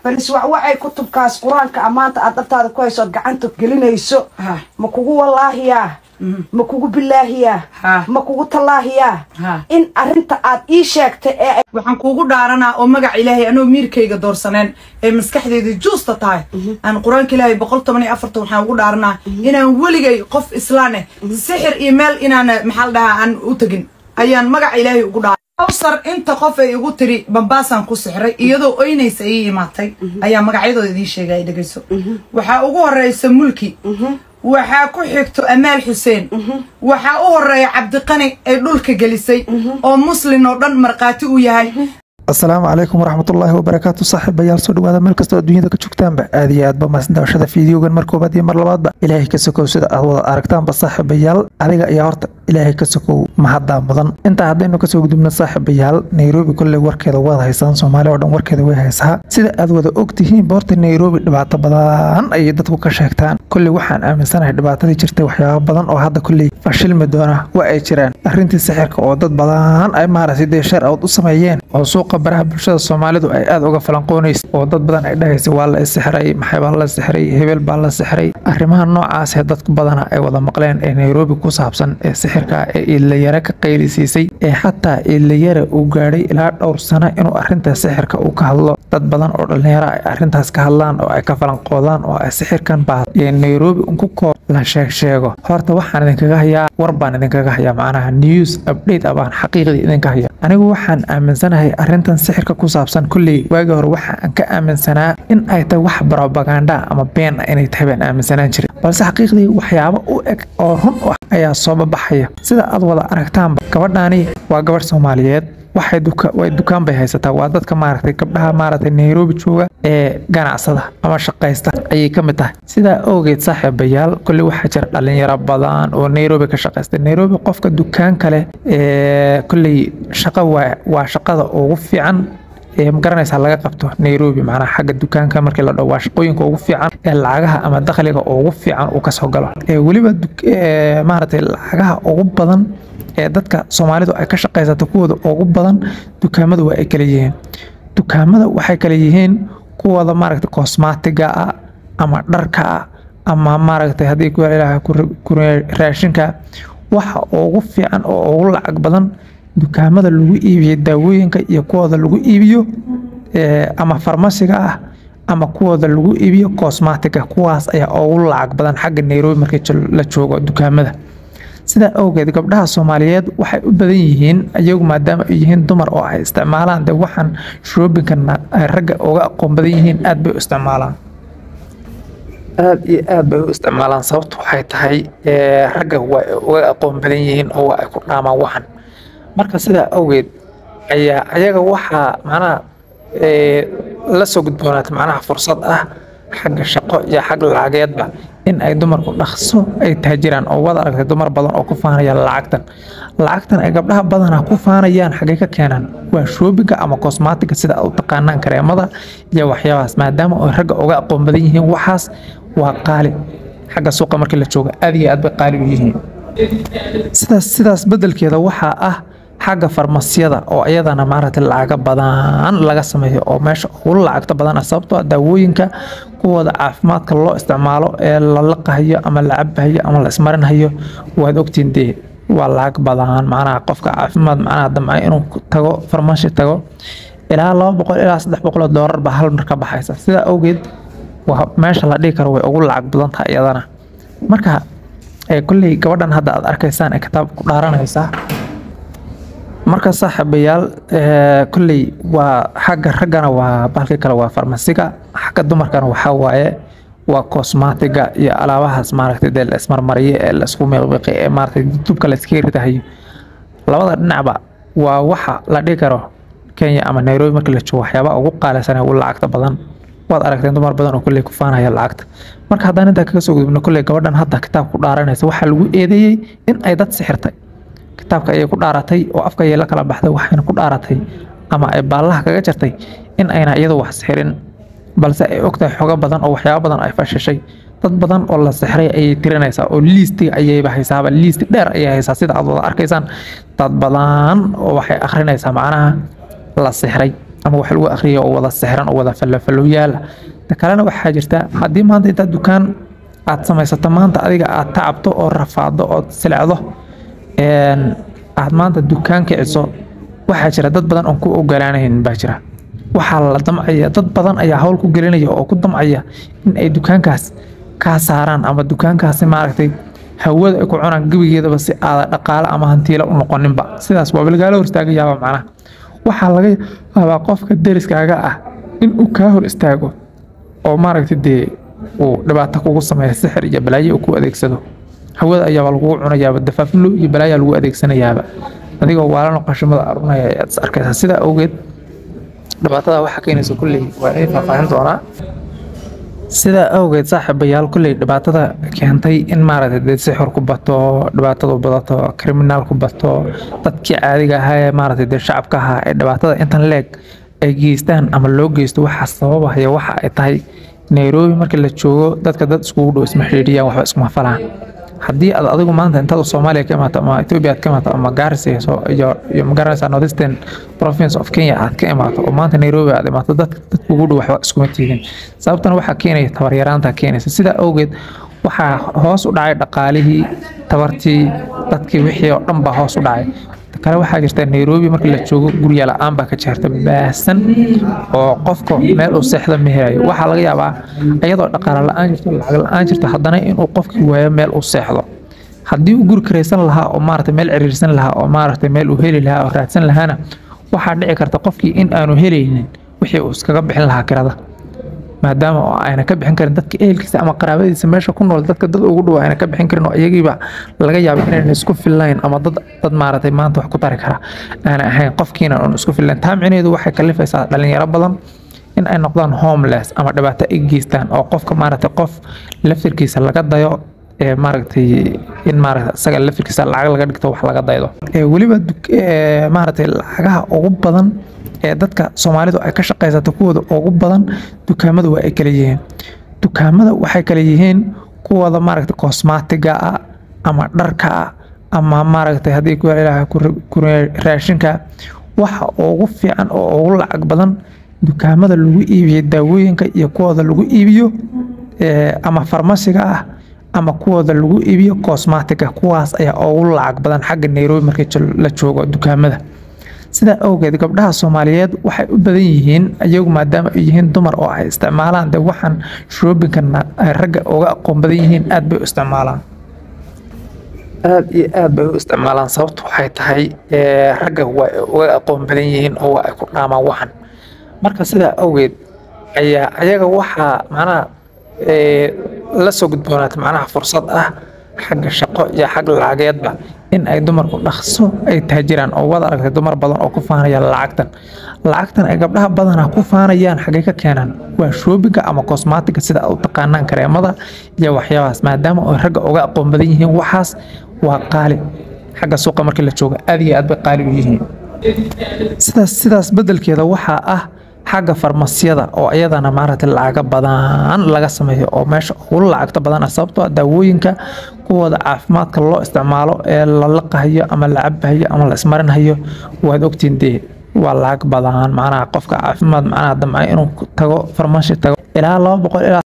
bal iswacwacay kutubkaas qur-aanka ammaanta aad dhabtaada ku hayso ood gacanta gelinayso Ha. ma kugu wallaahiyaa ma kugu bilaahiyaa Ha. ma kugu tallaahiyaa Ha. in arrinta aad ii sheegtay ee ay waxaan kuugu dhaaranaa oo magac ilaahay anoo miirkayga doorsaneen ee maskaxdeeda juusta tahay aan qur-aanka ilaahay boqol toban iyo afartan waxaan ugu dhaaranaa inaan weligay qof islaan eh sixir iyo meel inaan maxaa la dhahaa aan u tegin ayaan magaca ilaahay ugu dhaaran awsar inta qof ay igu tiri bambaasaan ku sixray iyadoo oynaysa ii imaatay ayaa magacyadooda idiin sheegay ay dhegayso waxaa ugu horeysa mulki waxaa ku xigto amaal xuseen waxaa u horeeya cabdiqani ay dhulka gelisay oo muslin oo dhan markhaati u yahay asalaamu calaykum waraxmatullaahi wabarakaatu saaxiibayaal soo dhawaada meel kastoo adduunyada ka joogtaanba aad iyo aadba maasdaawashada fiidiyogan mar koobaad iyo mar labaadba ilaahay ka sokow sida aad wada aragtaanba saaxiibayaal adiga ayaa horta ilaahay ka sokow mahaddaa mudan intaa haddaynu kasoo gudubno saaxiibayaal nairobi kolley warkeeda waad haysaan soomaali oo dhan warkeeda way haysaa sida aad wada ogtihiinba horta nairobi dhibaato badan ayay dadku ka sheegtaan kolley waxaan aaminsanahay dhibaatadii jirtay waxyaaba badan oo hadda kolley fashilmi doona waa ay jiraan arrintii sixirka oo dad badan ay maaragtay dee shar awd u sameeyeen oo suuqa baraha bulshada soomaalidu ay aad uga falanqoonaysa oo dad badan ay dhahaysa waa la isixray maxay baa la sixray hebel baa la sixray arrimaha noocaas ee dadku badana ay wada maqleen ee nairobi ku saabsan ee sixirka ee iilayare ka qaylisiisay ee xataa iilayare uu gaadhay ilaa dhowr sano inuu arrinta sixirka uu ka hadlo dad badan oo dhallinyaro ay arrintaas ka hadlaan oo ay ka falanqoodaan oo ay sixirkan baa ee nairobi unku koob la sheeg sheego horta waxaan idinkaga hayaa war baan idinkaga hayaa macnaha news update ah baan xaqiiqdii idinka haya anigu waxaan aaminsanahay arrintan sixirka ku saabsan kolley waagii hore waxaan ka aaminsanaa in ay tahay wax propaganda ama been ah inay tahay baan aaminsanaan jiray balse xaqiiqdii waxyaabo u eg oo run u ah ayaa soo babaxaya sida aad wada aragtaanba gabadhaani waa gabadh soomaaliyeed waxay duka way dukaan bay haysataa waa dadka maaragtay gabdhaha maaragtay nairobi jooga ee ganacsada ama shaqaysta ayay ka mid tahay sidaa awgeed saaxiibayaal kolley waxaa jira dhalinyaro badan oo nairobi ka shaqaysta nairobi qofka dukaan kale ee kolley shaqo waa waa shaqada ugu fiican ee magaranaysaa laga qabto nairobi macnaha xagga dukaanka markii la dhaho waa shaqooyinka ugu fiican ee lacagaha ama dakhliga ugu fiican uu kasoo galo ee weliba duk- ee maaragtay lacagaha ugu badan ee dadka soomaalidu ay ka shaqaysato kuwooda ugu badan dukaamadu waa ay kala yihiin dukaamada waxay kala yihiin kuwooda maaragtay cosmatiga ah ama dharka ah ama maaragtay haddii ku ilaah ku raashinka waxa ugu fiican oo ugu lacag badan dukaamada lagu iibiyo daawooyinka iyo kuwooda lagu iibiyo ee, ama farmasiga ah ama kuwooda lagu iibiyo cosmatiga kuwaas ayaa ugu lacag badan xagga nairobi markii jo- la joogo dukaamada sidaa awgeed gabdhaha soomaaliyeed waxay u badan yihiin iyagu maadaama ay yihiin dumar oo ay isticmaalaan de waxaan shoobinkan ay ragga uga aqoon badan yihiin aad bay u isticmaalaan aad iyo aad bay u isticmaalaan sababtu waxay tahay ee, ragga waa ay uga aqoon badan yihiin oo waa ay ku dhaamaan waxan marka sidaa awgeed ayaa ayaga waxaa macnaha ee, la soo gudboonaata macnaha fursad ah xagga shaqo iyo xag lacageedba in ay dumarku dhaqso ay taajiraan oo wada aragtay dumar badan oo ku faanaya lacagtan lacagtan ay gabdhaha badanaa ku faanayaan xaggay ka keenaan waa shoobinga ama cosmatiga sida aad u taqaanaan kareemada iyo waxyaabahaas maadaama ay ragga uga aqoon badan yihiin waxaas waa qaali xagga suuqa markii la jooga aad iyo aad bay qaali u yihiin sidaas sidaas bedelkeeda waxaa ah xagga farmasiyada oo iyadana maaragtay lacaga badan laga sameeyo oo meesha ugu lacagta badan ah sababtoo ah daawooyinka kuwooda caafimaadka loo isticmaalo ee la laqahayo ama la cabahayo ama la ismarinhayo waad ogtiin dee waa lacag badan macnaha qofka caafimaad macnaha damca inuu tago farmashi tago ilaa laba boqol ilaa saddex boqol oo doolar baa hal mar ka baxaysa sidaa awgeed waa meesha la dhihi karo way ugu lacag badan tahay iyadana marka ee kolley gabadhan hadda aad arkaysaan ee kitaab ku dhaaranaysaa marka saaxiibayaal ee, kolley waa xagga raggana waa bahalkii kale waa farmasiga xagga dumarkana waxaa waaye waa cosmatiga iyo alaabahaas maaragtay dee la ismarmariyo ee la isku miiqmiiqi ee maaragtay dubka la iskaga ridahayo labada dhinacba waa waxa la dhihi karo kenya ama nairobi markii la joogo waxyaabaha ugu qaalisan ee ugu lacagta badan waad aragteen dumar badan oo kolley ku faanaya lacagta marka haddaan intaa kaga soo gudubno kolley gabadhan hadda kitaabka ku dhaaranaysa waxaa lagu eedeeyey in ay dad sixirtay kitaabka ayay ku dhaaratay oo afka ayay la kala baxday waxayna ku dhaaratay ama ay baallaha kaga jartay in ayna iyadu wax sixirin balse ay ogtahay xogo badan oo waxyaabo badan ay fashishay dad badan oo la sixray ayay tirinaysaa oo liistiga ayayba haysaaba liisti dheer ayay haysaa sida aad wada arkaysaan dad badan oo waxay akhrinaysaa macnaha la sixray ama wax lagu akhriyo oo wada sixran oo wada fallafallow yaala ta kalena waxaa jirta haddii maanta intaad dukaan aad samaysato maanta adiga aad tacabto oo rafaado ood silecdo aad maanta dukaan kiciso waxaa jira dad badan oon ku ogolaanayn baa jira waxaa la damcaya dad badan ayaa hawl ku gelinaya oo ku damcaya in ay dukaankaas kaa saaraan ama dukaankaasi maaragtay hawada ay ku cunaan gebigeedaba si aada dhaqaale ama hantiila u noqoninba sidaas waaba lagaala hor istaagayaaba macnaha waxaa laga yaabaa qofka deriskaaga ah in uu kaa hor istaago oo maaragtay dee uu dhibaato kugu sameeya sixir iyo balaayo uu ku adeegsado hawada ayaaba lagugu cunayaaba dafaaflo iyo balaayaa lagu adeegsanayaaba adigoo waalano qashimada arunaya ayaad is arkaysaa sidaa awgeed dhibaatada waxaa keenaysa kulley waa in faahfaahin doonaa sidaa awgeed saaxiibayaal kulley dhibaatada keentay in maaragtay dee sixir ku bato dhibaatadu badato kriminaal ku bato dadkii caadiga ahaa ee maaragtay dee shacabka ahaa ee dhibaatada intan leeg ay geystaan ama loo geysto waxaa sababahaya waxa ay tahay nairobi marka la joogo dadka dad iskugu dhow isma xidhiidhiyaan waxba iskuma falaan haddii aad adigu maanta intaad soomaaliya ka imaato ama ethiopia aad ka imaato ama garis iyo iyo magaranaysa northeastern province of kenya aad ka imaato oo maanta nairobi aad imaato dad dad kugu dhow waxba iskuma tiidin sababtana waxaa keenaya tabaryaraanta keenaysa sidaa awgeed waxaa hoos u dhacay dhaqaalihii tabartii dadkii wixii oo dhan baa hoos u dhacay kale waxaa jirta nairobi marka la joogo gurya la-aan baa ka jirta baasan oo qofka meel uu seexda ma helayo waxaa laga yaabaa iyadoo dhaqaale la-aan jirto lacag la-aan jirto haddana inuu qofkii waayo meel uu seexdo haddii uu guri karaysan lahaa oo maaragtay meel ciriirsan lahaa oo maaragtay meel uu heli lahaa oo raadsan lahaana waxaa dhici karta qofkii in aanu helaynin wixii uu iskaga bixin lahaa kirada maadaama oo ayna ka bixin karin dadka ehelkiisa ama qaraabadiisa meesha ku nool dadka dad ugu dhow ayna ka bixin karin oo iyagiiba laga yaabo inayna isku fillayn ama dad dad maaragtay maanta wax ku tari kara aana ahayn qofkiina oon isku fillayn taa micnaheedu waxay kalifaysaa dhalinyaro badan in ay noqdaan homeless ama dhibaato ay geystaan oo qofka maaragtay qof laftirkiisa laga dayo ee maaragtay in maaragtay isaga laftirkiisa lacag laga dhigto wax laga daydo weliba maaragtay lacagaha ugu badan ee dadka soomaalidu ay ka shaqaysato kuwooda ugu badan dukaamada waa ay kala yihiin dukaamada waxay kala yihiin kuwooda maaragtay cosmatiga ah ama dharka ah ama maaragtay haddii ku ilaah raashinka waxa ugu fiican oo ugu lacag badan dukaamada lagu iibiyo daawooyinka iyo kuwooda lagu iibiyo ama farmasiga ah ama kuwooda lagu iibiyo cosmatiga kuwaas ayaa ugu lacag badan xagga nairobi markii la joogo dukaamada sidaa awgeed gabdhaha soomaaliyeed waxay u badan yihiin iyagu maadaama ay yihiin dumar oo ay isticmaalaan dee waxaan shoobinkan ay ragga uga aqoon badan yihiin aad bay u isticmaalaan aad iyo aad bay u isticmaalaan sababtu waxay tahay ragga waa ay uga aqoon badan yihiin oo waa ay ku dhaamaan waxan marka sidaa awgeed ayaa ayaga waxaa macnaha la soo gudboonaata macnaha fursad ah xagga shaqo iyo xag lacageedba in ay dumarku dhaqso ay taajiraan oo wada aragtay dumar badan oo ku faanaya lacagtan lacagtan ay gabdhaha badanaa ku faanayaan xaggay ka keenaan waa shoobiga ama cosmatiga sida u taqaanaan kareemada iyo waxyaabahaas maadaama ay ragga uga aqoon badan yihiin waxaas waa qaali xagga suuqa markii la jooga aad iyo aad bay qaali u yihiin sidaas sidaas bedelkeeda waxaa ah xagga farmasiyada oo iyadana maaragtay lacaga badan laga sameeyo oo meesha ugu lacagta badan ah sababtoo ah daawooyinka kuwooda caafimaadka loo isticmaalo ee la laqahayo ama la cabahayo ama la ismarinhayo waad ogtiin dee waa lacag badan macnaha qofka caafimaad macnaha damca inuu tago farmashi tago ilaa laba boqol ilaa